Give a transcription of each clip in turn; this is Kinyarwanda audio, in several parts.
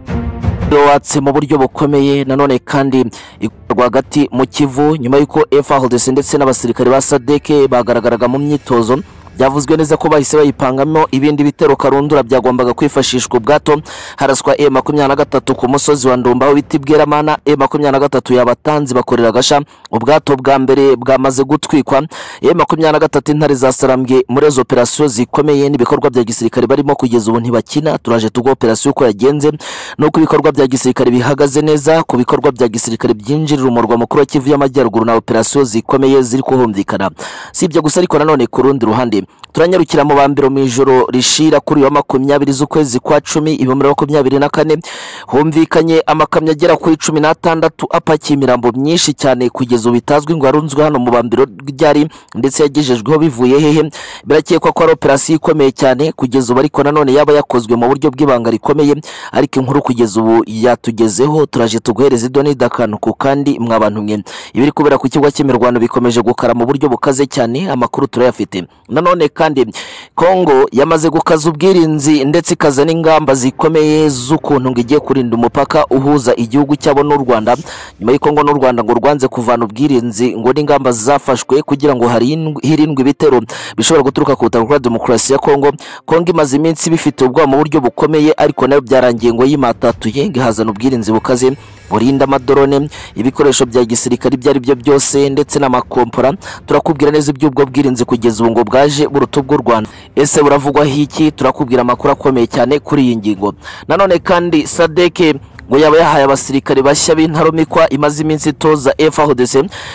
umutwe watse mu buryo bukomeye nanone kandi rwagati mu kivu nyuma y'uko efa hodese ndetse n'abasirikare ba sadeke bagaragaraga mu myitozo byavuzwe neza ko bahise bayipangamo ibindi bitero karundura byagombaga kwifashishwa ubwato haraswa e makumyabiri na gatatu ku musozi wa ndumba w'ibiti bweramana e makumyabiri na gatatu yabatanzi bakorera agasha ubwato bwa mbere bwamaze gutwikwa e makumyabiri na gatatu intare zasarambwe muri izo operasiyo zikomeye n'ibikorwa bya gisirikare barimo kugeza ubu ntibakina turaje tugwa operasiyo uko yagenze n'uko ibikorwa bya gisirikare bihagaze neza ku bikorwa bya gisirikare byinjirira umurwa mukuru wa kivu y'amajyaruguru na operasiyo zikomeye ziri kuhumvikana si ibyo gusa ariko nanone ku rundi ruhande turanyarukira mu bambiro mu ijoro rishira kuri uyu wa makumyabiri z'ukwezi kwa cumi ibihumbi makumyabiri na kane humvikanye amakamyo agera kuri cumi n'atandatu apakiye imirambo myinshi cyane kugeza ubu bitazwi ngo yarunzwe hano mu bambiro ryari ndetse yagejejweho bivuye hehe birakekwa ko ari operasiyo ikomeye cyane kugeza ubu ariko nanone yaba yakozwe mu buryo bw'ibanga rikomeye ariko inkuru kugeza ubu yatugezeho turaje tuguhereza idoni ku kandi mwabantu mwe ibiri kubera ku kigo cy'imirwano bikomeje gukara mu buryo bukaze cyane amakuru turayafite nanone kandi kongo yamaze gukaza ubwirinzi ndetse ikaza n'ingamba zikomeye z'ukuntu ngo igiye kurinda umupaka uhuza igihugu cyabo n'u rwanda nyuma y'uko ngo n'u rwanda ngo rwanze kuvana ubwirinzi ngo n'ingamba zafashwe kugira ngo harindwe- hirindwe ibitero bishobora guturuka ku butaka bwa demokarasi ya kongo kongo imaze iminsi bifite ubwoba mu buryo bukomeye ariko nayo byarangiye ngo yimatatuye ngo ihazana ubwirinzi bukaze burinda amadorone ibikoresho bya gisirikare ibyo ari byo byose ndetse n'amakompora turakubwira neza iby'ubwo bwirinzi kugeza ubu ngo bwaje buruta ubw'u rwanda ese buravugwaho iki turakubwira amakuru akomeye cyane kuri iyi ngingo nanone kandi sadeke ngo yaba yahaye abasirikare bashya b'intarumikwa imaze iminsi itoza FARDC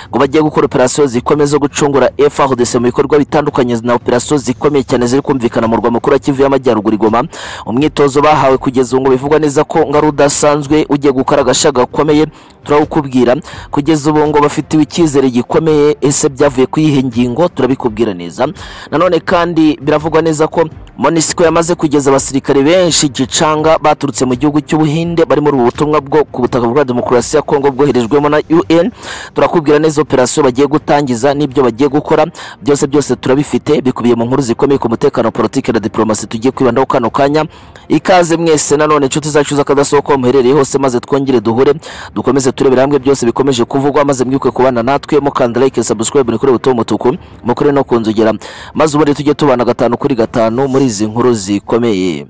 ngo bagiye gukora operasiyo zikomeye zo gucungura FARDC mu bikorwa bitandukanye na operasiyo zikomeye cyane ziri kumvikana mu rwa mukuru wa Kivu y'Amajyaruguru i Goma umwitozo bahawe kugeza ubu ngo bivugwa neza ko ngo ari udasanzwe ugiye gukora agasha gakomeye turawukubwira kugeza ubu ngo bafitiwe icyizere gikomeye ese byavuye ku yihe ngingo turabikubwira neza nanone kandi biravugwa neza ko monisiko yamaze kugeza abasirikare benshi gicanga baturutse mu gihugu cy'ubuhinde bari muri ubu butumwa bwo ku butaka bwa demokarasi ya kongo bwoherejwemo na un turakubwira neza operasiyo bagiye gutangiza n'ibyo bagiye gukora byose byose turabifite bikubiye mu nkuru zikomeye ku mutekano politiki na diporomasi tugiye kwibandaho kano kanya ikaze mwese nanone inshuti zacu z'akadasohoka muherereye hose maze twongere duhure dukomeze turebera hamwe byose bikomeje kuvugwa maze mwibuke kubana natwe mukanda like subscribe kuri buto umutuku mukore no kunzugera maze ubundi tujye tubana gatanu kuri gatanu muri izi nkuru zikomeye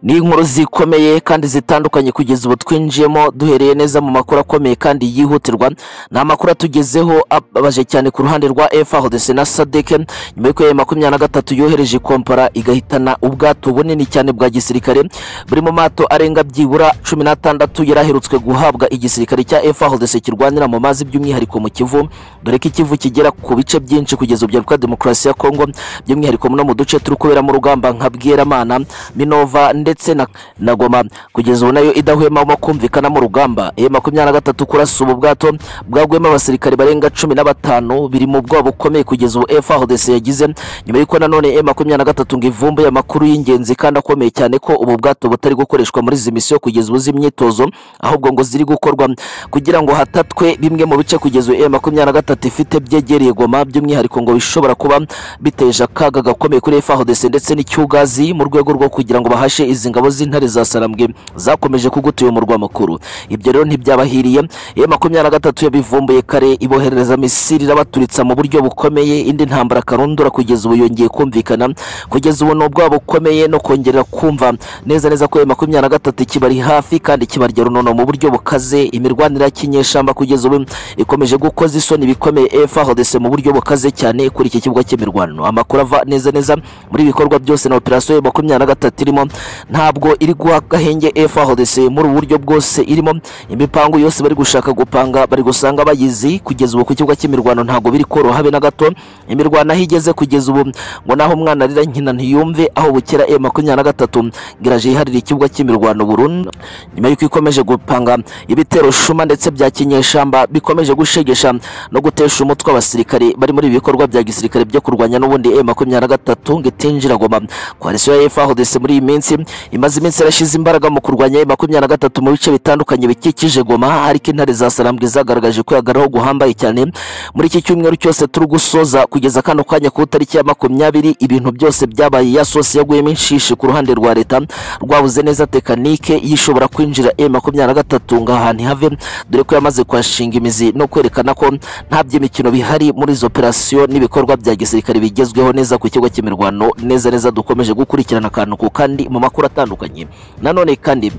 ni inkuru zikomeye kandi zitandukanye kugeza ubu twinjiyemo duhereye neza mu makuru akomeye kandi yihutirwa ni amakuru atugezeho ababaje cyane ku ruhande rwa FARDC na sadeke nyuma y'uko ya makumyabiri na gatatu yohereje ikompara igahitana ubwato bunini cyane bwa gisirikare buri mu mato arenga byibura cumi n'atandatu yari aherutswe guhabwa igisirikare cya FARDC kirwanira mu mazi by'umwihariko mu kivu dore ko ikivu kigera ku bice byinshi kugeza ubu bya demokarasi ya kongo by'umwihariko no mu duce turi kuberamo urugamba nka bweramana minova ndetse na, na goma kugeza ubu nayo idahwemamo kumvikana mu rugamba e makumyabiri na gatatu kurasa ubu bwato bwaguyemo abasirikare barenga cumi na batanu biri mu bwoba bukomeye kugeza ubu FARDC yagize nyuma y'uko nanone e makumyabiri na gatatu ngo ivumbuye amakuru y'ingenzi kandi akomeye cyane ko ubu bwato butari gukoreshwa muri izi misiyo kugeza ubu z'imyitozo ahubwo ngo ziri gukorwa kugira ngo hatatwe bimwe mu bice kugeza ubu e makumyabiri na gatatu ifite byegereye goma by'umwihariko ngo bishobora kuba biteje akaga gakomeye kuri FARDC ndetse n'icyugazi mu rwego rwo kugira ngo bahashe izi ngabo z'intare za sarambwe zakomeje kugutuye umurwa mukuru ibyo rero ntibyabahiriye iyo makumyabiri na gatatu yabivumbuye kare iboherereza misiri irabaturitsa mu buryo bukomeye indi ntambara karundura kugeza ubu yongeye kumvikana kugeza ubu ni ubwabo bukomeye no kongera kumva neza neza ko iyo makumyabiri na gatatu kibari hafi kandi kibarya runono mu buryo bukaze imirwanire ya kinyeshamba kugeza ubu ikomeje gukoza isoni bikomeye FARDC mu buryo bukaze cyane kuri iki kibuga cy'imirwano amakuru ava neza neza muri ibikorwa byose na operasiyo ya makumyabiri na gatatu irimo ntabwo iri guha agahenge FARDC muri ubu buryo bwose irimo imipango yose bari gushaka gupanga bari gusanga bayizi kugeza ubu ku kibuga cy'imirwano ntabwo biri koroha habe na gato imirwano aho igeze kugeza ubu ngo naho umwana arira nkina ntiyumve aho bukera e makumyabiri na gatatu giraje yiharira ikibuga cy'imirwano burundu nyuma y'uko ikomeje gupanga ibitero shuma ndetse bya kinyeshamba bikomeje gushegesha no gutesha umutwe abasirikare bari muri ibi bikorwa bya gisirikare byo kurwanya n'ubundi e makumyabiri na gatatu ngo itinjira goma koalisiyo ya FARDC muri iyi minsi imaze iminsi yarashyize imbaraga mu kurwanya makumyabiri na gatatu mu bice bitandukanye bikikije goma ariko intare za salambwe zagaragaje ko yagaraho guhambaye cyane muri iki cyumweru cyose turi gusoza kugeza kano kanya ku itariki ya makumyabiri ibintu byose byabaye ya sosi yaguyemo inshishi ku ruhande rwa leta rwabuze neza tekanike y'ishobora kwinjira e makumyabiri na gatatu ngo aha ntihave dore ko yamaze kuhashinga imizi no kwerekana ko nta by'imikino bihari muri izo operasiyo n'ibikorwa bya gisirikare bigezweho neza ku kigo cy'imirwano neza neza dukomeje gukurikirana akantu ku kandi mu makuru atandukanye nanone kandi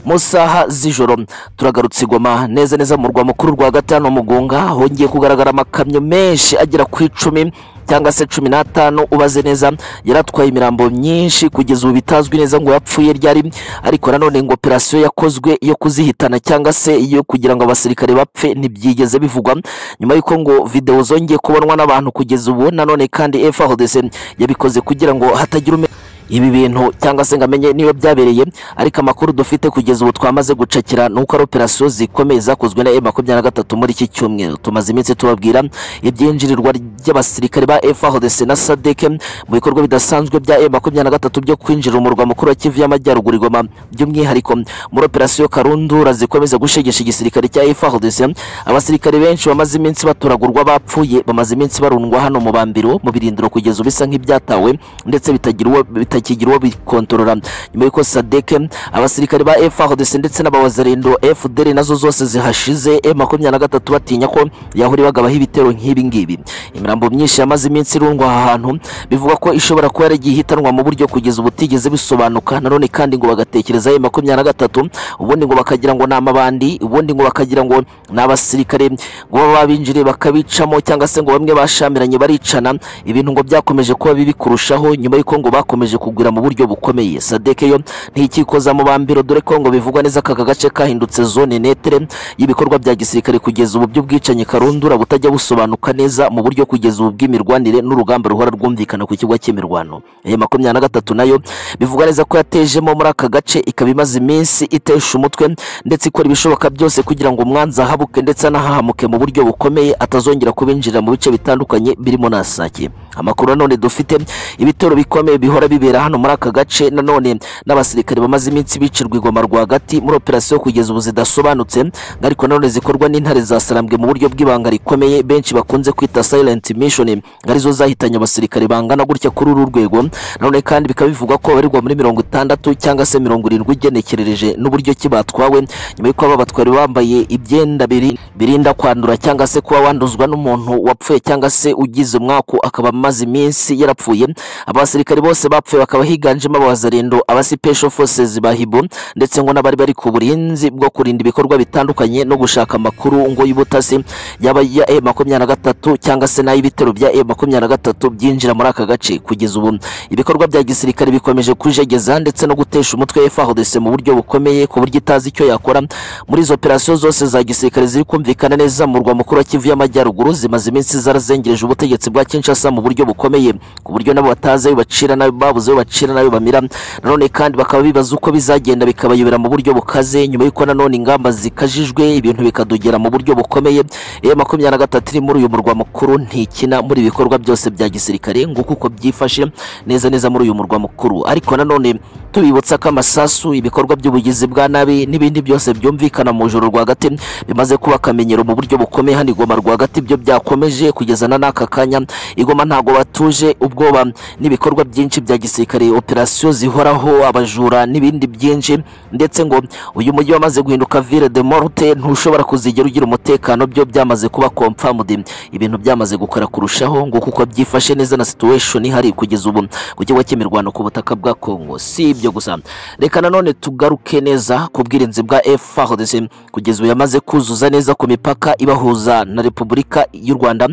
mu saha z'ijoro turagarutse igoma neza neza mu murwa mukuru rwa gatanu mugunga hongeye kugaragara amakamyo menshi agera ku icumi cyangwa se cumi n'atanu ubaze neza yari atwaye imirambo myinshi kugeza ubu bitazwi neza ngo yapfuye ryari ariko nanone ngo operasiyo yakozwe yo kuzihitana cyangwa se yo kugira ngo abasirikare bapfe ntibyigeze bivugwa nyuma y'uko ngo videwo zongeye kubonwa n'abantu kugeza ubu nanone kandi FARDC yabikoze kugira ngo hatagira ume ibi bintu cyangwa se ngo amenye niyo byabereye ariko amakuru dufite kugeza ubu twamaze gucakira ni uko ari operasiyo zikomeye zakozwe na M makumyabiri na gatatu muri iki cyumweru tumaze iminsi tubabwira ibyinjirirwa ry'abasirikare ba FARDC na SADC mu bikorwa bidasanzwe bya M makumyabiri na gatatu byo kwinjira umurwa mukuru wa Kivu y'Amajyaruguru Goma by'umwihariko muri operasiyo Karundura zikomeza gushegesha igisirikare cya FARDC abasirikare benshi bamaze iminsi batoragurwa bapfuye bamaze iminsi barundwa hano mu bambiro mu birindiro kugeza ubu bisa nk'ibyatawe ndetse bitagira uwo bitakigira uwo bikontorora nyuma y'uko sadeke abasirikare ba FARDC ndetse n'abawazarendo FDL nazo zose zihashize M23 batinya ko yahuri bagabaho ibitero nk'ibi ngibi imirambo myinshi yamaze iminsi irundwa aha hantu bivuga ko ishobora kuba yaragiye ihitanwa mu buryo kugeza ubu butigeze bisobanuka nanone kandi ngo bagatekereza M23 ubundi ngo bakagira ngo ni amabandi ubundi ngo bakagira ngo ni abasirikare ngo baba babinjiriye bakabicamo cyangwa se ngo bamwe bashamiranye baricana ibintu ngo byakomeje kuba bibi kurushaho nyuma y'uko ngo bakomeje bakomeje kugwira mu buryo bukomeye sadeke yo ntikikoza mu bambiro dore ko ngo bivugwa neza aka gace kahindutse zone netere y'ibikorwa bya gisirikare kugeza ubu by'ubwicanyi karundura butajya busobanuka neza mu buryo kugeza ubu bw'imirwanire n'urugamba ruhora rwumvikana ku kigo cy'imirwano aya makumyabiri na gatatu nayo bivugwa neza ko yatejemo muri aka gace ikaba imaze iminsi itesha umutwe ndetse ikora ibishoboka byose kugira ngo umwanzi ahabuke ndetse anahahamuke mu buryo bukomeye atazongera kubinjirira mu bice bitandukanye birimo na sake amakuru nanone dufite ibitero bikomeye bihora bibi bibera hano muri aka gace nanone n'abasirikare bamaze iminsi bicirwa igoma rwagati muri operasiyo kugeza ubu zidasobanutse ariko nanone zikorwa n'intare zasarambwe mu buryo bw'ibanga rikomeye benshi bakunze kwita silent mission arizo zahitanye abasirikare bangana gutya kuri uru rwego nanone kandi bikaba bivugwa ko babarirwa muri mirongo itandatu cyangwa se mirongo irindwi ugenekerereje n'uburyo ki batwawe nyuma y'uko aba batwari bambaye ibyenda biri- birinda kwandura cyangwa se kuba wanduzwa n'umuntu wapfuye cyangwa se ugize umwaku akaba amaze iminsi yarapfuye abasirikare bose bapfuye bapfuye bakaba higanjemo abawazarendo abasipesho forces ba hibo ndetse ngo n'abari bari ku burinzi bwo kurinda ibikorwa bitandukanye no gushaka amakuru ngo y'ubutasi yaba iya e makumyabiri na gatatu cyangwa se n'ay'ibitero bya e makumyabiri na gatatu byinjira muri aka gace kugeza ubu ibikorwa bya gisirikare bikomeje kujegeza ndetse no gutesha umutwe FARDC mu buryo bukomeye ku buryo itazi icyo yakora muri izo operasiyo zose za gisirikare ziri kumvikana neza mu murwa mukuru wa Kivu y'Amajyaruguru zimaze iminsi zarazengereje ubutegetsi bwa Kinshasa mu buryo bukomeye ku buryo nabo batazi ayo bacira nayo babuze babuze bacira nayo bamira nanone kandi bakaba bibaza uko bizagenda bikabayobera mu buryo bukaze nyuma y'uko nanone ingamba zikajijwe ibintu bikadogera mu buryo bukomeye iyo makumyabiri na gatatu iri muri uyu murwa mukuru ntikina muri ibikorwa byose bya gisirikare nguko uko byifashe neza neza muri uyu murwa mukuru ariko nanone tubibutsa ko amasasu ibikorwa by'ubugizi bwa nabi n'ibindi byose byumvikana mu ijoro rwagati bimaze kuba akamenyero mu buryo bukomeye hano igoma rwagati byo byakomeje kugeza na n'aka kanya igoma ntago batuje ubwoba n'ibikorwa byinshi bya gisirikare gisirikare operasiyo zihoraho abajura n'ibindi byinshi ndetse ngo uyu mujyi wamaze guhinduka ville de morte ntushobora kuzigera ugira umutekano byo byamaze kuba confirmed ibintu byamaze gukora kurushaho ngo kuko byifashe neza na situation ihari kugeza ubu ku kigo cy'imirwano ku butaka bwa Congo si ibyo gusa reka nanone tugaruke neza ku bwirinzi bwa FARDC kugeza ubu yamaze kuzuza neza ku mipaka ibahuza na Repubulika y'u Rwanda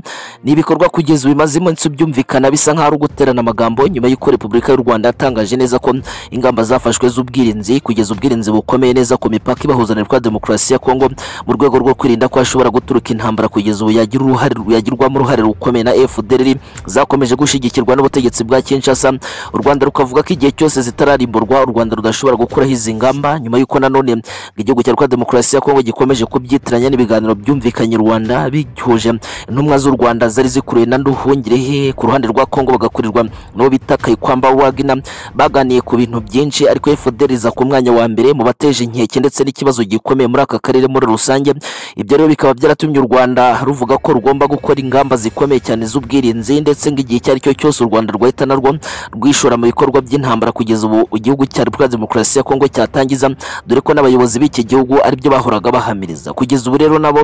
ni ibikorwa kugeza ubu bimaze iminsi byumvikana bisa nk'aho ari uguterana amagambo nyuma y'uko Repubulika y'u Rwanda yatangaje neza ko ingamba zafashwe z'ubwirinzi kugeza ubwirinzi bukomeye neza ku mipaka ibahuza na Repubulika Demokarasi ya Kongo mu rwego rwo kwirinda ko hashobora guturuka intambara kugeza ubu yagira uruhare yagirwamo uruhare rukomeye na FDLR zakomeje gushigikirwa n'ubutegetsi bwa Kinshasa u Rwanda rukavuga ko igihe cyose zitararimburwa bikorwa u rwanda rudashobora gukuraho izi ngamba nyuma y'uko nanone igihugu cya rwanda demokarasi ya kongo gikomeje kubyitiranya n'ibiganiro byumvikanye rwanda bihuje intumwa z'u rwanda zari zikuruye na nduhungirehe ku ruhande rwa kongo bagakurirwa n'uwo bita kayikwamba wagina baganiye ku bintu byinshi ariko fdr iza ku mwanya wa mbere mu bateje inkeke ndetse n'ikibazo gikomeye muri aka karere muri rusange ibyo rero bikaba byaratumye u rwanda ruvuga ko rugomba gukora ingamba zikomeye cyane z'ubwirinzi ndetse ng'igihe icyo ari cyo cyose u rwanda rwahita narwo rwishora mu bikorwa by'intambara kugeza ubu igihugu cya repubulika ya demokarasi ya kongo cyatangiza dore ko n'abayobozi b'iki gihugu aribyo bahoraga bahamiriza kugeza ubu rero nabo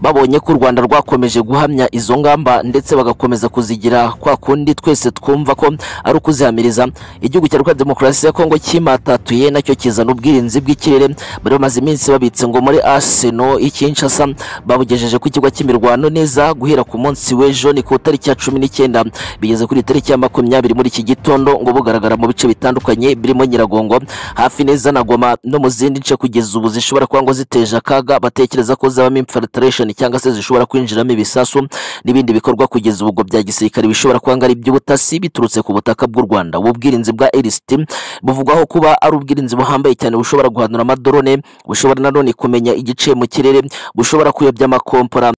babonye ko u rwanda rwakomeje guhamya izo ngamba ndetse bagakomeza kuzigira kwa kundi twese twumva ko ari ukuzihamiriza igihugu cya repubulika ya demokarasi ya kongo kimatatuye nacyo kizana ubwirinzi bw'ikirere bari bamaze iminsi babitse ngo muri arsenal ikinshasa babugejeje ku kigo cy'imirwano neza guhera ku munsi w'ejo ni ku itariki ya cumi n'icyenda bigeze kuri tariki ya makumyabiri muri iki gitondo ngo bugaragara mu bice bitandukanye birimo nyiragongo hafi neza na goma no mu zindi nce kugeza ubu zishobora kuba ngo ziteje akaga batekereza ko zabamo infiltration cyangwa se zishobora kwinjiramo ibisasu n'ibindi bikorwa kugeza ubu ngo bya gisirikare bishobora kuba ngo ari iby'ubutasi biturutse ku butaka bw'u rwanda ubu bwirinzi bwa elisiti buvugwaho kuba ari ubwirinzi buhambaye cyane bushobora guhanura amadorone bushobora nanone kumenya igice mu kirere bushobora kuyobya amakompora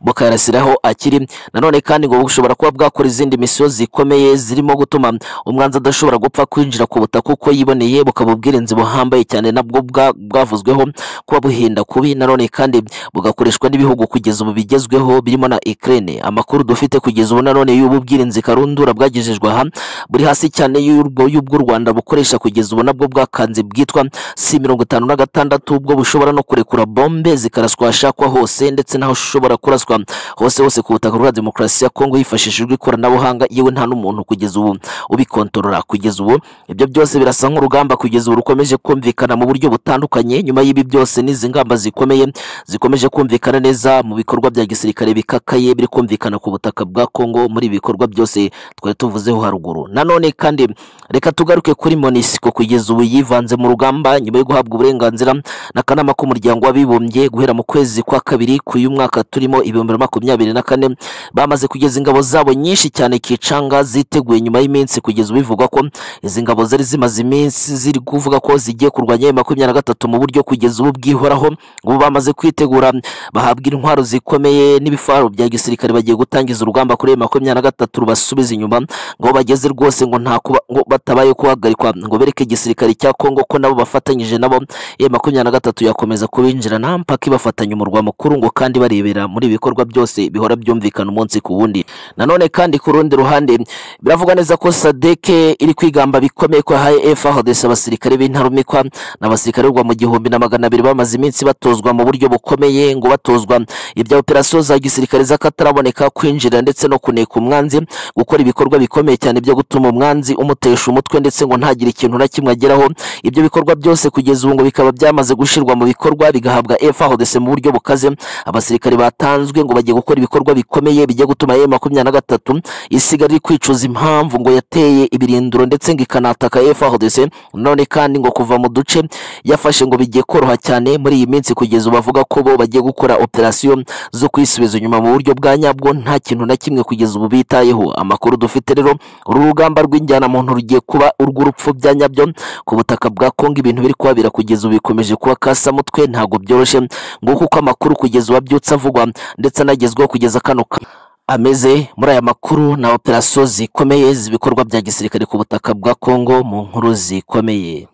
bukayarasiraho akiri nanone kandi ngo bushobora kuba bwakora izindi misiyo zikomeye zirimo gutuma umwanzi adashobora gupfa kwinjira ku butaka uko yiboneye bukaba ubwirinzi buhambaye cyane nabwo bwa- bwavuzweho kuba buhinda kubi nanone kandi bugakoreshwa n'ibihugu kugeza ubu bigezweho birimo na Ukraine amakuru dufite kugeza ubu nanone y'ubu bwirinzi karundura bwagejejwe aha buri hasi cyane y'urwo- y'ubw'u Rwanda bukoresha kugeza ubu nabwo bwakanze bwitwa si mirongo itanu na gatandatu ubwo bushobora no kurekura bombe zikaraswa ahashakwa hose ndetse n'aho ushobora kuraswa hose hose ku butaka bwa demokarasi ya kongo hifashishijwe ikoranabuhanga yewe nta n'umuntu kugeza ubu ubikontorora kugeza ubu ibyo byose birasa nk'urugamba kugeza ubu rukomeje kumvikana mu buryo butandukanye nyuma y'ibi byose n'izi ngamba zikomeye zikomeje kumvikana neza mu bikorwa bya gisirikare bikakaye biri kumvikana ku butaka bwa kongo muri ibi bikorwa byose twari tuvuzeho haruguru nanone kandi reka tugaruke kuri monisiko kugeza ubu yivanze mu rugamba nyuma yo guhabwa uburenganzira n'akanama k'umuryango w'abibumbye guhera mu kwezi kwa kabiri k'uyu mwaka turimo ibihumbi bibiri na makumyabiri na kane bamaze kugeza ingabo zabo nyinshi cyane kicanga ziteguye nyuma y'iminsi kugeza ubivugwa ko izi ngabo zari zimaze iminsi ziri kuvuga ko zigiye kurwanya ayo makumyabiri na gatatu mu buryo kugeza ubu bwihoraho ubu bamaze kwitegura bahabwa intwaro zikomeye n'ibifaro bya gisirikare bagiye gutangiza urugamba kuri ayo makumyabiri na gatatu rubasubiza inyuma ngo bageze rwose ngo nta kuba ngo batabaye guhagarikwa ngo bereke igisirikare cya kongo ko nabo bafatanyije nabo e makumyabiri na gatatu yakomeza kubinjirana mpaka ibafatanya umurwa mukuru ngo kandi barebera muri ibi bikorwa byose bihora byumvikana umunsi ku wundi nanone kandi ku rundi ruhande biravuga neza ko sadeke iri kwigamba bikomeye ko yahaye fahodes abasirikare b'intarumikwa n'abasirikare b'u Rwanda mu gihumbi na magana abiri bamaze iminsi batozwa mu buryo bukomeye ngo batozwa ibya operasiyo za gisirikare z'akataraboneka kwinjira ndetse no kuneka umwanzi gukora ibikorwa bikomeye cyane byo gutuma umwanzi umutesha umutwe ndetse ngo ntagire ikintu na kimwe ageraho ibyo bikorwa byose kugeza ubu ngo bikaba byamaze gushyirwa mu bikorwa bigahabwa FARDC mu buryo bukaze abasirikare batanzwe ngo bagiye gukora ibikorwa bikomeye bijya gutuma M makumyabiri na gatatu isigara iri kwicuza impamvu ngo yateye ibirindiro ndetse ngo ikanataka FARDC none kandi ngo kuva mu duce yafashe ngo bigiye koroha cyane muri iyi minsi kugeza ubu bavuga ko bo bagiye gukora operasiyo zo kwisubiza inyuma mu buryo bwa nyabwo nta kintu na kimwe kugeza ubu bitayeho amakuru dufite rero uru rugamba rw'injyana muntu rugiye kuba urw'urupfu bya nyabyo ku butaka bwa Kongo ibintu biri kuhabera kugeza ubu bikomeje kuba kasamutwe ntabwo byoroshye nguko uko amakuru kugeza ubu abyutse avugwa ndetse anagezweho kugeza kano ka ameze muri aya makuru na operasiyo zikomeye z'ibikorwa bya gisirikare ku butaka bwa Kongo mu nkuru zikomeye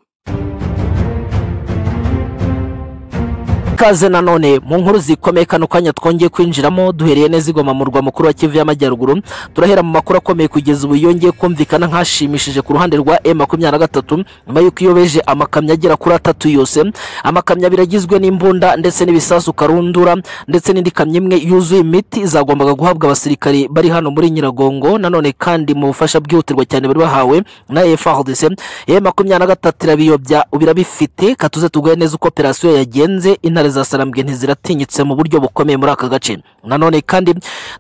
ikaze nanone mu nkuru zikomeye kano kanya twongeye kwinjiramo duhereye neza igoma mu murwa mukuru wa kivu y'amajyaruguru turahera mu makuru akomeye kugeza ubu yongeye kumvikana nk'ashimishije ku ruhande rwa e makumyabiri na gatatu nyuma y'uko iyobeje amakamyo agera kuri atatu yose amakamyo abiri agizwe n'imbunda ndetse n'ibisasu karundura ndetse n'indi kamyo imwe yuzuye imiti zagombaga guhabwa abasirikari bari hano muri nyiragongo nanone kandi mu bufasha bwihutirwa cyane bari bahawe na efardc e makumyabiri na gatatu irabiyobya birabifite katuze tuguhe neza uko operasiyo yagenze intare za sarambwe ntiziratinyitse mu buryo bukomeye muri aka gace nanone kandi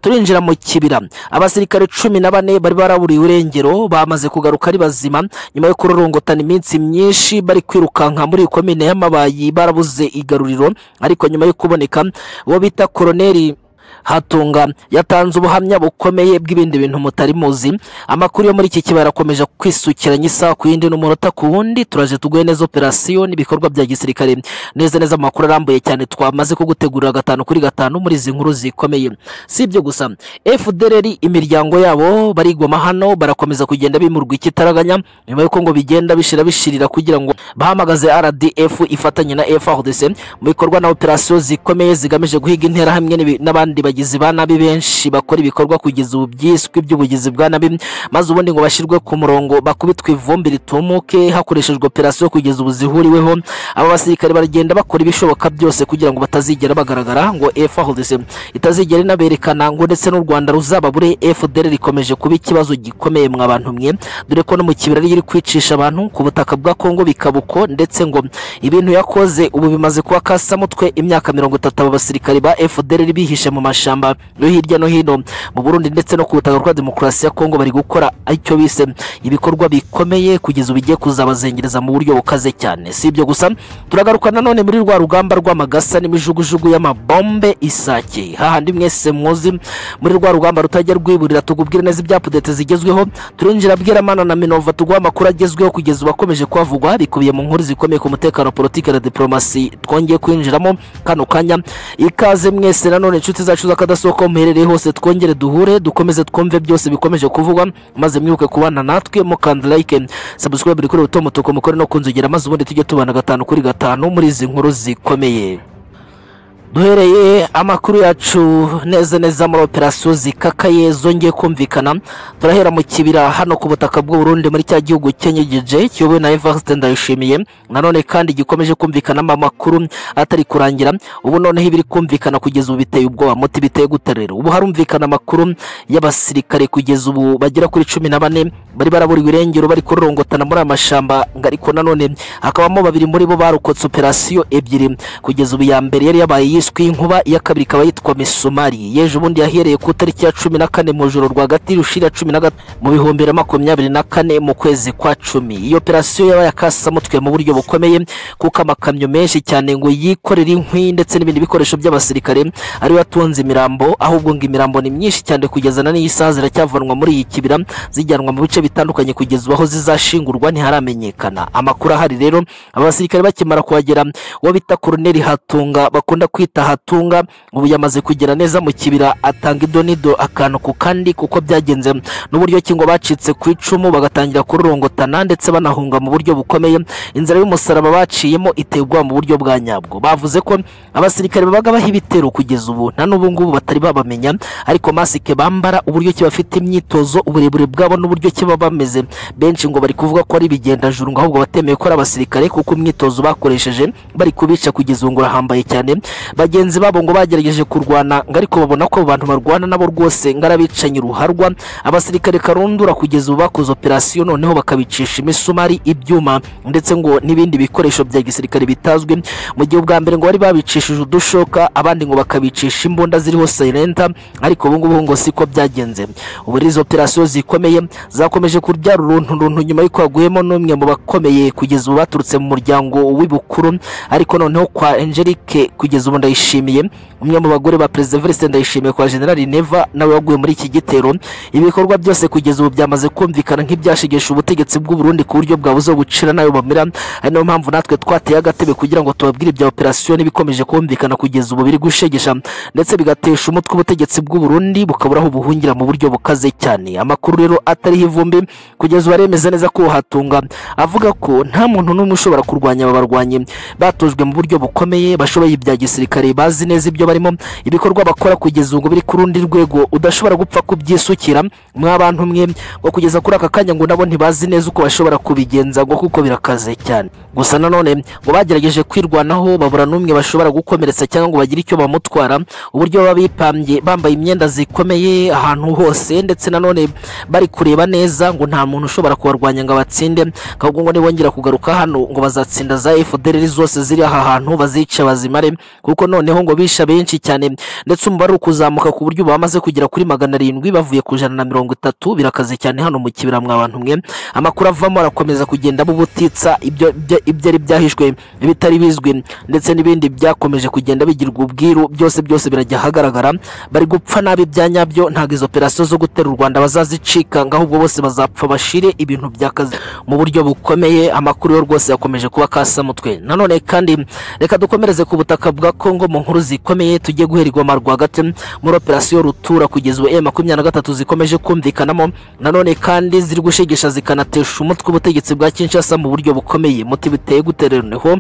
turinjira mu kibira abasirikare cumi na bane bari baraburiwe irengero bamaze kugaruka ari bazima nyuma yo kurorongotana iminsi myinshi bari kwirukanka muri iyi komine y'amabayi barabuze igaruriro ariko nyuma yo kuboneka uwo bita koroneri hatunga yatanze ubuhamya bukomeye bw'ibindi bintu mutari muzi amakuru yo muri iki kibaya arakomeje kwisukiranya isaha ku yindi n'umunota ku wundi turaje tuguhe neza operasiyo n'ibikorwa bya gisirikare neza neza mu makuru arambuye cyane twamaze kugutegurira gatanu kuri gatanu muri izi nkuru zikomeye si ibyo gusa fdr imiryango yabo barigoma hano barakomeza kugenda bimurwa ikitaraganya nyuma y'uko ngo bigenda bishira bishirira kugira ngo bahamagaze rdf ifatanye na frdc mu bikorwa na operasiyo zikomeye zigamije guhiga intera hamwe n'ibi- n'abandi bagizi ba nabi benshi bakora ibikorwa kugeza ubu byiswe by'ubugizi bwa nabi maze ubundi ngo bashyirwe ku murongo bakubitwe ivumbi ritumuke hakoreshejwe operasiyo kugeza ubu zihuriweho aba basirikare baragenda bakora ibishoboka byose kugira ngo batazigera bagaragara ngo frdc itazigera inaberekana ngo ndetse n'u rwanda ruzaba bure fdr rikomeje kuba ikibazo gikomeye mwa bantu mwe dore ko no mu kibirari iri kwicisha abantu ku butaka bwa kongo bikabuko ndetse ngo ibintu yakoze ubu bimaze kuba kasamutwe imyaka mirongo itatu aba basirikare ba fdr bihishe mu mashamba yo hirya no hino mu burundi ndetse no ku butaka rwa demokarasi ya kongo bari gukora icyo bise ibikorwa bikomeye kugeza ubu igiye kuzabazengereza mu buryo bukaze cyane si ibyo gusa turagaruka nanone muri rwa rugamba rw'amagasa n'imijugujugu y'amabombe isake hahandi mwese muzi muri rwa rugamba rutajya rwiburira tugubwire neza ibyapudete zigezweho turinjira bwiramana na minova tuguha amakuru agezweho kugeza ubu akomeje kuhavugwa bikubiye mu nkuru zikomeye ku mutekano politiki na diporomasi twongeye kwinjiramo kano kanya ikaze mwese nanone inshuti zacu z'akadasohoka muherereye hose twongere duhure dukomeze twumve byose bikomeje kuvugwa maze mwibuke kubana natwe mukanda like subscribe kuri utu mutuku mukore no kunzogera maze ubundi tujye tubana gatanu kuri gatanu muri izi nkuru zikomeye duhereye amakuru yacu neza neza muri operasiyo zikakaye zongeye kumvikana turahera mu kibira hano ku butaka bw'uburundi muri cya gihugu cyenyegeje kiyobowe na evariste ndayishimiye nanone kandi gikomeje kumvikanamo amakuru atari kurangira ubu noneho ibiri kumvikana kugeza ubu biteye ubwoba muti biteye gute rero ubu harumvikana amakuru y'abasirikare kugeza ubu bagera kuri cumi na bane bari baraburiwe irengero bari kurorongotana muri aya mashyamba ngo ariko nanone hakabamo babiri muri bo barokotse operasiyo ebyiri kugeza ubu iya mbere yari yabaye yiswe inkuba iya kabiri ikaba yitwa misumari yeje ubundi yahereye ku itariki ya cumi na kane mu ijoro rwagati rushira cumi na gatatu mu bihumbi bibiri na makumyabiri na kane mu kwezi kwa cumi iyo operasiyo yabaye akasamutwe mu buryo bukomeye kuko amakamyo menshi cyane ngo yikorere inkwi ndetse n'ibindi bikoresho by'abasirikare ariwe atunze imirambo ahubwo ngo imirambo ni myinshi cyane kugeza na n'iyi saha ziracyavanwa muri iyi kibira zijyanwa mu bice bitandukanye kugeza ubu aho zizashingurwa ntiharamenyekana amakuru ahari rero aba basirikare bakimara kuhagera uwo bita koroneli hatunga bakunda kwita hatunga ubu yamaze kugera neza mu kibira atanga idonido akantu ku kandi kuko byagenze n'uburyo ki ngo bacitse ku icumu bagatangira kururongotana ndetse banahunga mu buryo bukomeye inzira y'umusaraba baciyemo iteye ubwoba mu buryo bwa nyabwo bavuze ko abasirikare babaga baha ibitero kugeza ubu na n'ubu ngubu batari babamenya ariko masike bambara uburyo ki bafite imyitozo uburebure bwabo n'uburyo ki baba bameze benshi ngo bari kuvuga ko ari ibigendajuru ngo ahubwo batemeye ko ari abasirikare kuko imyitozo bakoresheje bari kubica kugeza ubu ngo urahambaye cyane bagenzi babo ngo bagerageje kurwana ngo ariko babona ko abo bantu barwana nabo rwose ngo ari abicanyi ruharwa abasirikare karundura kugeza ubu bakoze operasiyo noneho bakabicisha imisumari ibyuma ndetse ngo n'ibindi bikoresho bya gisirikare bitazwi mu gihe ubwa mbere ngo bari babicishije udushoka abandi ngo bakabicisha imbunda ziriho silenta ariko ubu ngubu ngo siko byagenze ubu rero izo operasiyo zikomeye zakomeje kubyara uruntu runtu nyuma y'uko haguyemo n'umwe mu bakomeye kugeza ubu baturutse mu muryango w'ibukuru ariko noneho kwa Angelique kugeza ubu ndayishimiye umwe mu bagore ba perezida Evariste ndayishimiye kwa generali Neva nawe waguye muri iki gitero ibikorwa byose kugeza ubu byamaze kumvikana nk'ibyashegesha ubutegetsi bw'u Burundi ku buryo bwabuze gucira nayo bamira ari nayo mpamvu natwe twateye agatebe kugira ngo tubabwire ibya operasiyo n'ibikomeje kumvikana kugeza ubu biri gushegesha ndetse bigatesha umutwe ubutegetsi bw'u Burundi bukabura aho buhungira mu buryo bukaze cyane amakuru rero atariho ivumbi kugeza ubu aremeza neza ko hatunga avuga ko nta muntu n'umwe ushobora kurwanya aba barwanyi batojwe mu buryo bukomeye bashoboye ibya gisirikare bazi neza ibyo barimo ibikorwa bakora kugeza ubu ngo biri ku rundi rwego udashobora gupfa kubyisukira mwa bantu mwe ngo kugeza kuri aka kanya ngo nabo ntibazi neza uko bashobora kubigenza ngo kuko birakaze cyane gusa nanone ngo bagerageje kwirwanaho babura n'umwe bashobora gukomeretsa cyangwa ngo bagire icyo bamutwara uburyo baba bipambye bambaye imyenda zikomeye ahantu hose ndetse nanone bari kureba neza ngo nta muntu ushobora kubarwanya ngo abatsinde ahubwo ngo nibongera kugaruka hano ngo bazatsinda za FDLR zose ziri aha hantu bazice bazimare kuko ariko noneho ngo bishe benshi cyane ndetse umubare uri kuzamuka ku buryo ubu bamaze kugera kuri magana arindwi bavuye ku ijana na mirongo itatu birakaze cyane hano mu kibira mwa bantu mwe amakuru avamo arakomeza kugenda bubutitsa ibyo ibyo- ibyo ari byahishwe ibitari bizwi ndetse n'ibindi byakomeje kugenda bigirwa ubwiru byose byose birajya ahagaragara bari gupfa nabi bya nyabyo ntabwo izo operasiyo zo gutera u rwanda bazazicika ngo ahubwo bose bazapfa bashire ibintu by'akazi mu buryo bukomeye amakuru yo rwose yakomeje kuba kasamutwe nanone kandi reka dukomereze ku butaka bwa kongo mu nkuru zikomeye tugiye guherwa amarwa rwagati muri operasiyo rutura kugeza ubu e makumyabiri na gatatu zikomeje kumvikanamo nanone kandi ziri gushegesha zikanatesha umutwe ubutegetsi bwa kinshasa mu buryo bukomeye muti biteye guterereneho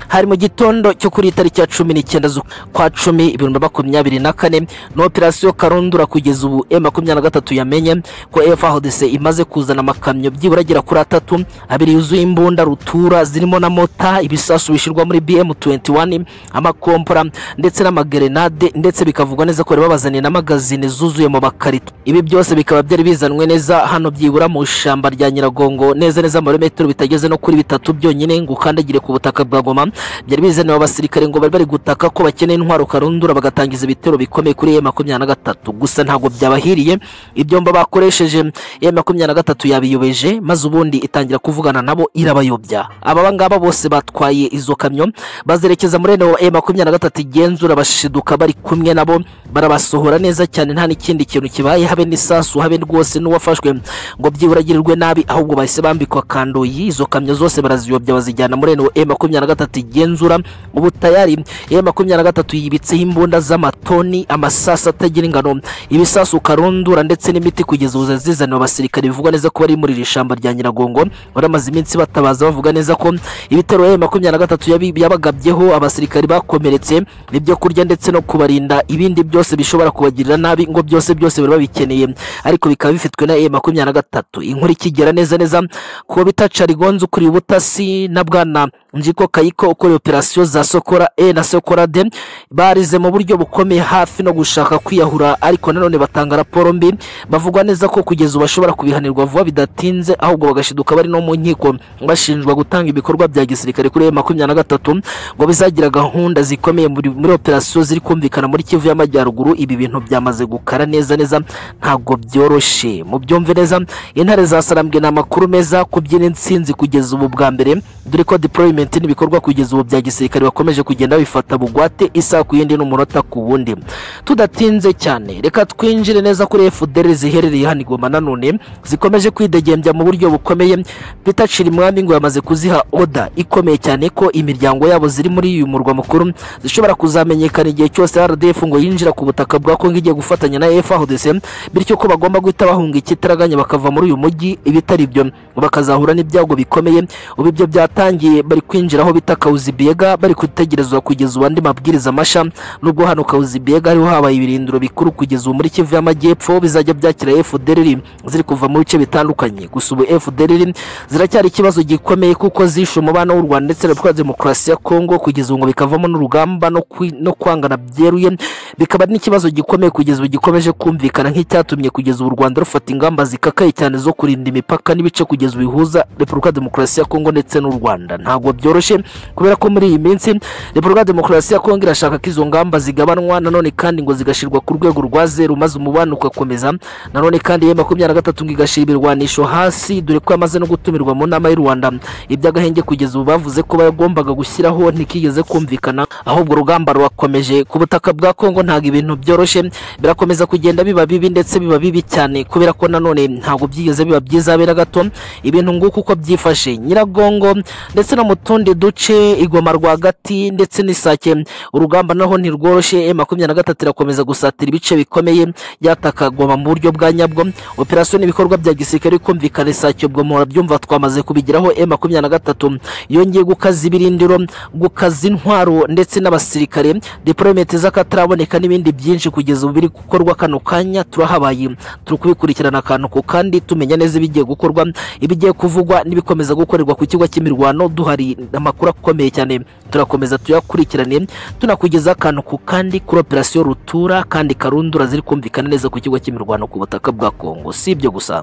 hari mu gitondo cyo kuri iyi tariki ya cumi n'icyenda z'ukwa cumi ibihumbi makumyabiri na kane ni operasiyo karundura kugeza ubu e makumyabiri na gatatu yamenye ko fhdc imaze kuzana amakamyo byibura agera kuri atatu abiri yuzuye imbunda rutura zirimo na mota ibisasu bishyirwa muri bm 21 amakompora ndetse n'amagerenade ndetse bikavugwa neza ko bari babazaniye na magazine zuzuye mu bakarito ibi byose bikaba byari bizanwe neza hano byibura mu ishyamba rya nyiragongo neza neza amarometero bitageze no kuri bitatu byonyine ngo ukandagire ku butaka bwa goma byari bizaniwe abasirikare ngo bari bari gutaka ko bakeneye intwaro karundura bagatangiza ibitero bikomeye kuri ye makumyabiri na gatatu gusa ntabwo byabahiriye ibyomba bakoresheje ye makumyabiri na gatatu yabiyobeje maze ubundi itangira kuvugana nabo irabayobya aba ngaba bose batwaye izo kamyo bazerekeza muri eno e makumyabiri na gatatu igenzura bashiduka bari kumwe nabo barabasohora neza cyane nta n'ikindi kintu kibaye habe n'isasu habe rwose n'uwafashwe ngo byibura agirirwe nabi ahubwo bahise bambikwa kandoyi izo kamyo zose baraziyobya bazijyana muri eno e makumyabiri na gatatu igenzura ubu tayari e makumyabiri na gatatu yibitseho imbunda z'amatoni amasasu atagira ingano ibisasu karundura ndetse n'imiti kugeza ubu zazizaniwe abasirikare bivugwa neza ko bari muri iri shyamba rya nyiragongo baramaze iminsi batabaza bavuga neza ko ibitero ya makumyabiri na gatatu yabi- yabagabyeho abasirikari bakomeretse ibyo kurya ndetse no kubarinda ibindi byose bishobora kubagirira nabi ngo byose byose bari babikeneye ariko bikaba bifitwe na e makumyabiri na gatatu inkuru ikigera neza neza ku bita carigonzi ukuriye ubutasi na bwana njiko kayiko ukora operasiyo za sokora e na sokora de barize mu buryo bukomeye hafi no gushaka kwiyahura ariko nanone batanga raporo mbi bavugwa neza ko kugeza ubu bashobora kubihanirwa vuba bidatinze ahubwo bagashiduka bari no mu nkiko bashinjwa gutanga ibikorwa bya gisirikare kuri makumyabiri na gatatu ngo bizagira gahunda zikomeye muri muri operasiyo ziri kumvikana muri kivu y'amajyaruguru ibi bintu byamaze gukara neza neza ntabwo byoroshye mu byumve neza intare zasarambwe ni amakuru meza kubyina insinzi kugeza ubu bwa mbere dore ko deployment n'ibikorwa kugeza ubu bya gisirikare bakomeje kugenda bifata bugwate isaha ku yindi n'umunota ku wundi tudatinze cyane reka twinjire neza kuri fdr ziherereye hano i goma nanone zikomeje kwidegembya mu buryo bukomeye peter cirimwami ngo yamaze kuziha oda ikomeye cyane ko imiryango yabo ziri muri uyu murwa mukuru zishobora kuzamenyekana igihe cyose rdf ngo yinjira ku butaka bwa kongo igiye gufatanya na fhdc bityo ko bagomba guhita bahunga ikitaraganya bakava muri uyu mujyi ibitari byo bakazahura n'ibyago bikomeye ubu ibyo byatangiye bari kwinjira aho bita kawuzibiyega bari gutegerezwa kugeza ubu andi mabwiriza mashya nubwo hano kawuzibiyega ariho habaye ibirindiro bikuru kugeza ubu muri kivu y'amajyepfo bizajya byakira fdrr ziri kuva mu bice bitandukanye gusa ubu fdrr ziracyari ikibazo gikomeye kuko zishe umubano w'u rwanda ndetse na repubulika ya demokarasi ya kongo kugeza ubu ngo bikavamo n'urugamba no kwi- no kwangana byeruye bikaba ari n'ikibazo gikomeye kugeza ubu gikomeje kumvikana nk'icyatumye kugeza ubu u rwanda rufata ingamba zikakaye cyane zo kurinda imipaka n'ibice kugeza ubu bihuza repubulika ya demokarasi ya kongo ndetse n'u rwanda ntabwo byoroshye kubera ko muri iyi minsi repubulika ya demokarasi ya kongo irashaka ko izo ngamba zigabanwa nanone kandi ngo zigashyirwa ku rwego rwa zeru maze umubano ugakomeza nanone kandi ye makumyabiri na gatatu ngo igashyira ibirwanisho hasi dore ko yamaze no gutumirwa mu nama y'u rwanda iby'agahenge kugeza ubu bavuze ko bagombaga gushyiraho ntikigeze kumvikana ahubwo urugamba rurakomeje ku butaka bwa kongo ntabwo ibintu byoroshye birakomeza kugenda biba bibi ndetse biba bibi cyane kubera ko nanone ntabwo byigeze biba byiza habe na gato ibintu nguko uko byifashe nyiragongo ndetse no mu tundi duce igoma rwagati ndetse n'isake urugamba naho ntirworoshye makumyabiri na gatatu irakomeza gusatira ibice bikomeye byataka goma mu buryo bwa nyabwo operasiyo n'ibikorwa bya gisirikare kumvikana isake ubwo muhora byumva twamaze kubigeraho e makumyabiri na gatatu yongeye gukaza ibirindiro gukaza intwaro ndetse n'abasirikare deployment z'akataraboneka n'ibindi byinshi kugeza ubu biri gukorwa kano kanya turahabaye turi kubikurikirana akantu ku kandi tumenya neza ibigiye gukorwa ibigiye kuvugwa n'ibikomeza gukorerwa ku kigo cy'imirwano duhari amakuru akomeye cyane turakomeza tuyakurikirane tunakugezaho akantu ku kandi kuri operasiyo rutura kandi karundura ziri kumvikana neza ku kigo cy'imirwano ku butaka bwa kongo si ibyo gusa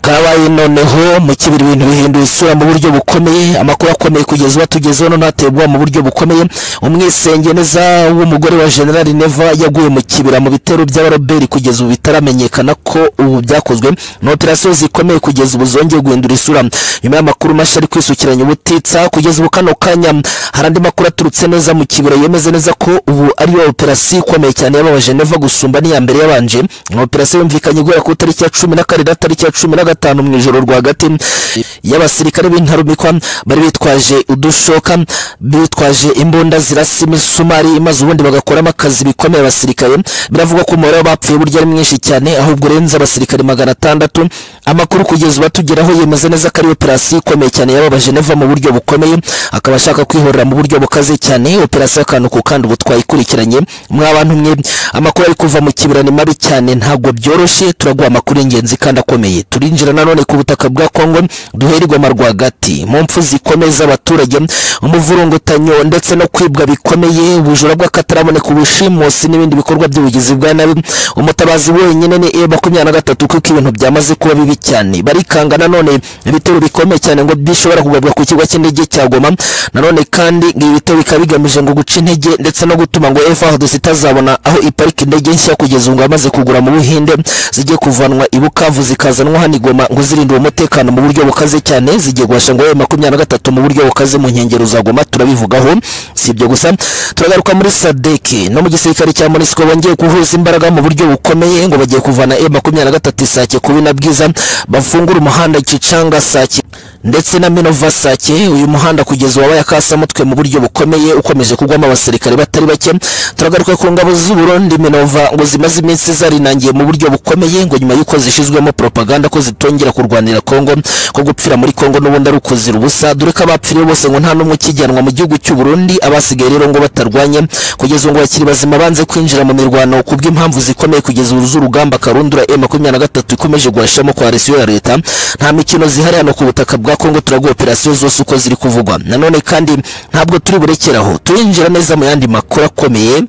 byabaye noneho mu kibiri ibintu bihindura isura mu buryo bukomeye amakuru akomeye kugeza ubu atugezeho noneho ateye ubwoba mu buryo bukomeye umwisenge neza w'umugore wa generali neva yaguye mu kibira mu bitero by'abaroberi kugeza ubu bitaramenyekana ko ubu byakozwe ni operasiyo zikomeye kugeza ubu zongeye guhindura isura nyuma y'amakuru mashya ari kwisukiranya ubutitsa kugeza ubu kano kanya hari andi makuru aturutse neza mu kibira yemeza neza ko ubu ariyo operasiyo ikomeye cyane y'aba geneva gusumba n'iya mbere yabanje ni operasiyo yumvikanye guhera ku itariki ya cumi na kane na tariki ya cumi na gatanu mu ijoro rwagati y'abasirikare b'intarumikwa bari bitwaje udushoka bitwaje imbunda zirasa imisumari maze ubundi bagakoramo akazi bikomeye abasirikare biravugwa ko umubare w'abapfuye burya ari mwinshi cyane ahubwo urenze abasirikare magana atandatu amakuru kugeza ubu atugeraho yemeza neza ko ari operasiyo ikomeye cyane y'aba geneva mu buryo bukomeye akaba ashaka kwihorera mu buryo bukaze cyane operasiyo y'akantu ku kandi ubutwaye ikurikiranye mwa bantu mwe amakuru ari kuva mu kibira ni mabi cyane ntabwo byoroshye turaguha amakuru y'ingenzi kandi akomeye turinjira nanone ku butaka bwa kongo duhererwa mu rwagati mu mpfu zikomeza abaturage umuvurungutanyo ndetse no kwibwa bikomeye ubujura bw'akataraboneka ubushimusi n'ibindi bikorwa by'ubugizi bwa nabi umutabazi wenyine ni e makumyabiri na gatatu kuko ibintu byamaze kuba bibi cyane barikanga nanone ibitero bikomeye cyane ngo bishobora kugabwa ku kigo cy'indege cya goma nanone kandi ibi bitero bikaba bigamije ngo guca intege ndetse no gutuma ngo efahadusi itazabona aho iparika indege nshya kugeza ubu amaze kugura mu buhinde zigiye kuvanwa i bukavu zikazanwa hano i goma ngo zirindire umutekano mu buryo bukaze cyane zigiye guhasha ngo e makumyabiri na gatatu mu buryo bukaze mu nkengero za goma turabivugaho si ibyo gusa turagaruka muri sadeki no mu gisirikare cya monisiko bongeye guhuza imbaraga mu buryo bukomeye ngo bagiye kuvana e makumyabiri na gatatu isake kubi na bwiza bafungura umuhanda kicanga sake ndetse na minova sake uyu muhanda kugeza wabaye akasamutwe mu buryo bukomeye ukomeje kugwamo abasirikare batari bake turagaruka ku ngabo z'uburundi minova ngo zimaze iminsi zarinangiye mu buryo bukomeye ngo nyuma y'uko zishizwemo propaganda ko zitongera kurwanira kongo ko gupfira muri kongo n'ubundi ari ukuzira ubusa dore ko abapfiriye bose ngo nta n'umwe ukijyanwa mu gihugu cy'uburundi abasigaye rero ngo batarwanye kugeza ubu ngo bakiri bazima banze kwinjira mu mirwano ku bw'impamvu zikomeye kugeza ubu z'urugamba karundura e makumyabiri na gatatu ikomeje guhashamo kwa resiyo ya leta nta mikino zihari hano ku butaka bwa kongo turaguha operasiyo zose uko ziri kuvugwa nanone kandi ntabwo turi burekeraho turinjira neza mu yandi makuru akomeye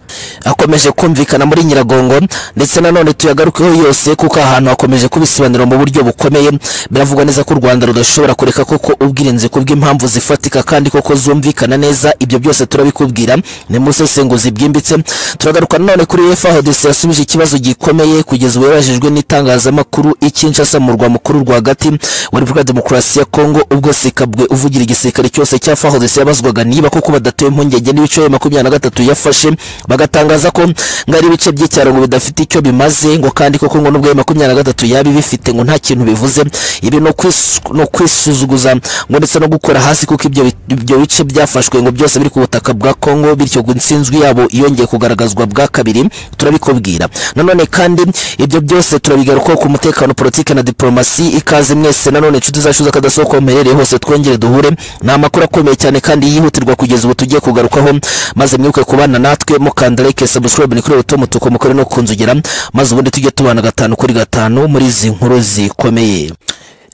akomeje kumvikana muri nyiragongo ndetse nanone tuyagarukeho yose kuko ahantu hakomeje kubisobanura mu buryo bukomeye biravugwa neza ko u rwanda rudashobora kureka koko ubwirinzi ku bw'impamvu zifatika kandi koko zumvikana neza ibyo byose turabikubwira ni mu busesenguzi bwimbitse turagaruka nanone kuri efahodesi yasubije ikibazo gikomeye kugeza ubu yabajijwe n'itangazamakuru ikinshasa mu murwa mukuru rwagati wa repubulika demokarasi ya kongo ubwo sikabwe uvugira igisirikare cyose cya fahodesi yabazwaga niba koko badatewe impungenge n'ibice bibiri makumyabiri na gatatu yafashe bagatangaza ko ngo ari ibice by'icyaro ngo bidafite icyo bimaze ngo kandi koko ngo n'ubwo makumyabiri na gatatu yabi bifite ngo nta kintu bivuze ibi ni ukwisu- ni ukwisuzuguza ngo ndetse no gukora hasi kuko ibyo bi- ibyo bice byafashwe ngo byose biri ku butaka bwa kongo bityo ngo insinzwi yabo yongeye kugaragazwa bwa kabiri turabikubwira nanone kandi ibyo byose turabigarukaho ku mutekano politiki na diporomasi ikaze mwese nanone inshuti zacu z'akadasohoka muherereye hose twongere duhure ni amakuru akomeye cyane kandi yihutirwa kugeza ubu tugiye kugarukaho maze mwibuke kubana natwe mukanda like subscribe ni kuri buto mutuku mukore no kunzugera maze ubundi tujye tubana gatanu kuri gatanu muri izi nkuru zikomeye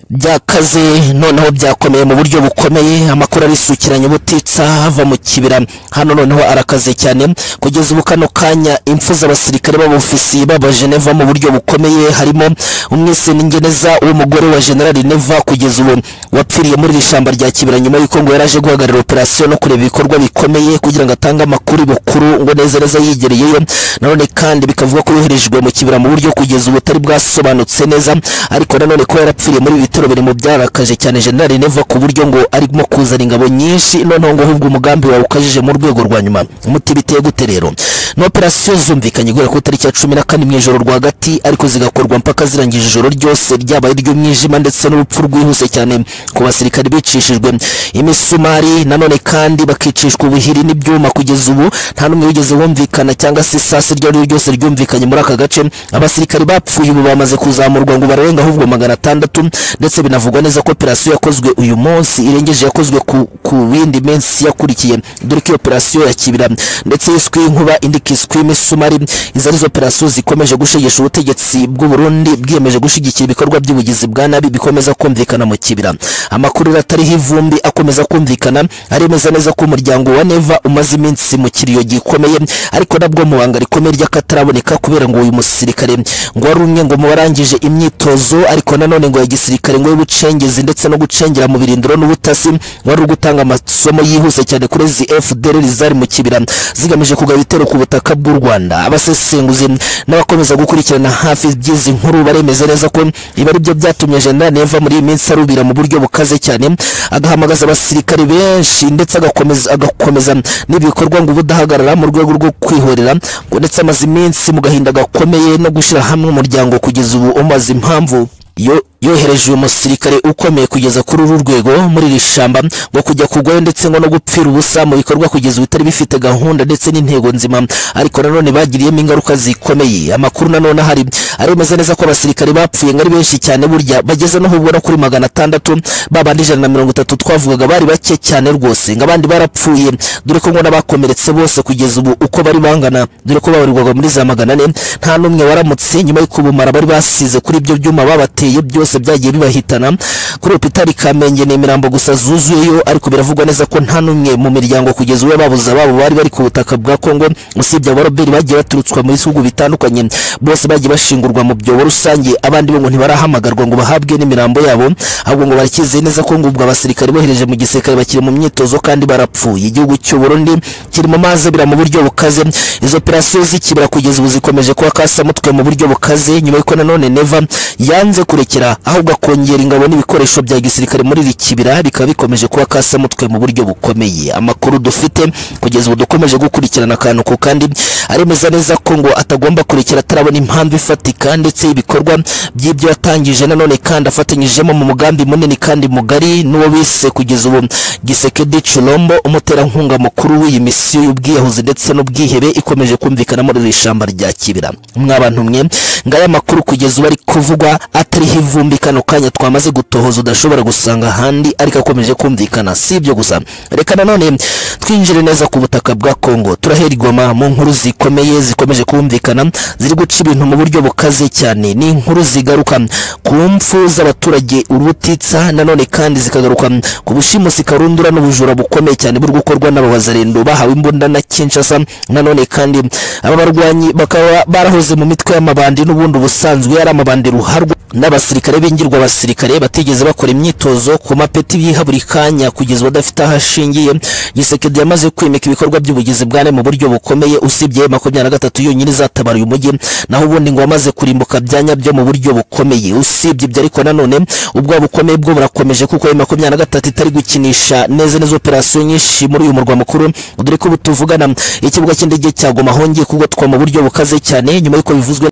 byakaze noneho byakomeye mu buryo bukomeye amakuru arisukiranya ubutitsa hava mu kibira hano noneho arakaze cyane kugeza ubu kano kanya impfu z'abasirikare b'abofisiye baba geneva mu buryo bukomeye harimo umwiseni ngeneza w'umugore wa generali neva kugeza ubu wapfiriye muri iri shyamba rya kibira nyuma y'uko ngo yaraje guhagarara operasiyo no kureba ibikorwa bikomeye kugira ngo atange amakuru bukuru ngo neza neza yigereyeyo nanone kandi bikavuga ko yoherejwe mu kibira mu buryo kugeza ubu butari bwasobanutse neza ariko nanone ko yarapfiriye muri ibi bitero biri mu byarakaje cyane generali neva ku buryo ngo arimo kuzana ingabo nyinshi noneho ngo ahubwo umugambi wawe ukajije mu rwego rwa nyuma umuti biteye gute rero ni operasiyo zumvikanye guhera ku itariki ya cumi na kane mu ijoro rwagati ariko zigakorwa mpaka zirangije ijoro ryose ryabaye iry'umwijima ndetse n'urupfu rwihuse cyane ku basirikare bicishijwe imisumari nanone kandi bakicishwa ubuhiri n'ibyuma kugeza ubu nta n'umwe wigeze wumvikana cyangwa se isasi iryo ari ryo ryose ryumvikanye muri aka gace abasirikare bapfuye ubu bamaze kuzamurwa ngo bararenga ahubwo magana atandatu ndetse binavugwa neza ko operasiyo yakozwe uyu munsi irengeje yakozwe ku, ku bindi minsi yakurikiye dore ko iyo operasiyo ya kibira ndetse yiswe inkuba indi kiswe imisumari izo arizo operasiyo zikomeje gushegesha ubutegetsi bw'uburundi bwiyemeje gushyigikira ibikorwa by'ubugizi bwa nabi bikomeza kumvikana mu kibira amakuru atariho ivumbi akomeza kumvikana aremeza neza ko umuryango wa neva umaze iminsi mu kiriyo gikomeye ariko nabwo mu banga rikomeye ry'akataraboneka kubera ngo uyu musirikare ngo warumye ngo mu barangije imyitozo ariko nanone ngo ya gisirikare karindwi y'ubucengezi ndetse no gucengera mu birindiro n'ubutasi wari uri gutanga amasomo yihuse cyane kuri fdr zari mu kibira zigamije kugaba ibitero ku butaka bw'u rwanda abasesenguzi n'abakomeza gukurikirana hafi by'izi nkuru baremeza neza ko ibi ari byo byatumye jenerali eva muri iyi minsi arubira mu buryo bukaze cyane agahamagaza abasirikare benshi ndetse agakomeza agakomeza n'ibikorwa ngo ubudahagarara mu rwego rwo kwihorera ngo ndetse amaze iminsi mu gahinda gakomeye no gushyira hamwe umuryango kugeza ubu umaze impamvu yo yohereje uyu musirikare ukomeye kugeza kuri uru rwego muri iri shamba ngo kujya kugwayo ndetse ngo no gupfira ubusa mu bikorwa kugeza ubu bitari bifite gahunda ndetse n'intego nzima ariko nanone bagiriyemo ingaruka zikomeye amakuru nanone ahari aremeza neza ko abasirikare bapfuye ngo ari benshi cyane burya bageze no ubwo no kuri magana atandatu babandi ijana na mirongo itatu twavugaga bari bake cyane rwose ngo abandi barapfuye dore ko ngo n'abakomeretse bose kugeza ubu uko bari bangana dore ko babarirwaga muri za magana ane nta n'umwe waramutse nyuma y'uko ubumara bari basize kuri ibyo byuma babateye byose byose byagiye bibahitana kuri hopitali kamenge ni imirambo gusa zuzuyeyo ariko biravugwa neza ko nta n'umwe mu miryango kugeza ubu babuze ababo bari bari ku butaka bwa kongo usibye abaroberi bagiye baturutswa mu bihugu bitandukanye bose bagiye bashingurwa mu byobo rusange abandi bo ngo ntibarahamagarwa ngo bahabwe n'imirambo yabo ahubwo ngo barakizeye neza ko ngo ubwo abasirikare bohereje mu gisirikare bakiri mu myitozo kandi barapfuye igihugu cy'u Burundi kiri mu mazi abira mu buryo bukaze izo operasiyo zikibira kugeza ubu zikomeje kuba kasamutwe mu buryo bukaze nyuma y'uko nanone neva yanze kurekera ahubwo akongera ingabo n'ibikoresho bya gisirikare muri iri kibira bikaba bikomeje kuba kasamutwe mu buryo bukomeye amakuru dufite kugeza ubu dukomeje gukurikirana akantu ku kandi aremeza neza ko ngo atagomba kurekera atarabona impamvu ifatika ndetse y'ibikorwa by'ibyo yatangije nanone kandi afatanyijemo mu mugambi munini kandi mugari n'uwo bise kugeza ubu gisekedi culombo umuterankunga mukuru w'iyi misiyo y'ubwiyahuzi ndetse n'ubwihebe ikomeje kumvikana muri iri shamba rya kibira mwabantu mwe ngaya amakuru kugeza ubu ari kuvugwa atariho ivumbi kano kanya twamaze gutohoza udashobora gusanga ahandi ariko akomeje kumvikana si ibyo gusa reka nanone twinjire neza ku butaka bwa kongo turahera igoma mu nkuru zikomeye zikomeje kumvikana ziri guca ibintu mu buryo bukaze cyane ni inkuru zigaruka ku mpfu z'abaturage urutitsa nanone kandi zikagaruka ku bushimusi karundura n'ubujura bukomeye cyane buri gukorwa n'ababazarendo bahawe imbunda na kinshasa nanone kandi aba barwanyi bakaba barahoze mu mitwe y'amabandi n'ubundi ubusanzwe ari amabandi ruharwa n'abasirikare b'ingirwa abasirikare batigeze bakora imyitozo ku mapeti biha buri kanya kugeza badafite aho ashingiye gisekedi yamaze kwimika ibikorwa by'ubugizi bwa mu buryo bukomeye usibye makumyabiri na gatatu yonyine izatabaruye umujyi naho ubundi ngo wamaze kurimbuka byanya byo mu buryo bukomeye usibye ibyo ariko nanone ubwo bukomeye bwo burakomeje kuko ayo makumyabiri na gatatu itari gukinisha neza neza operasiyo nyinshi muri uyu murwa mukuru dore ko ubu tuvugana ikibuga cy'indege cya goma hongeye kugotwa mu buryo bukaze cyane nyuma y'uko bivuzwe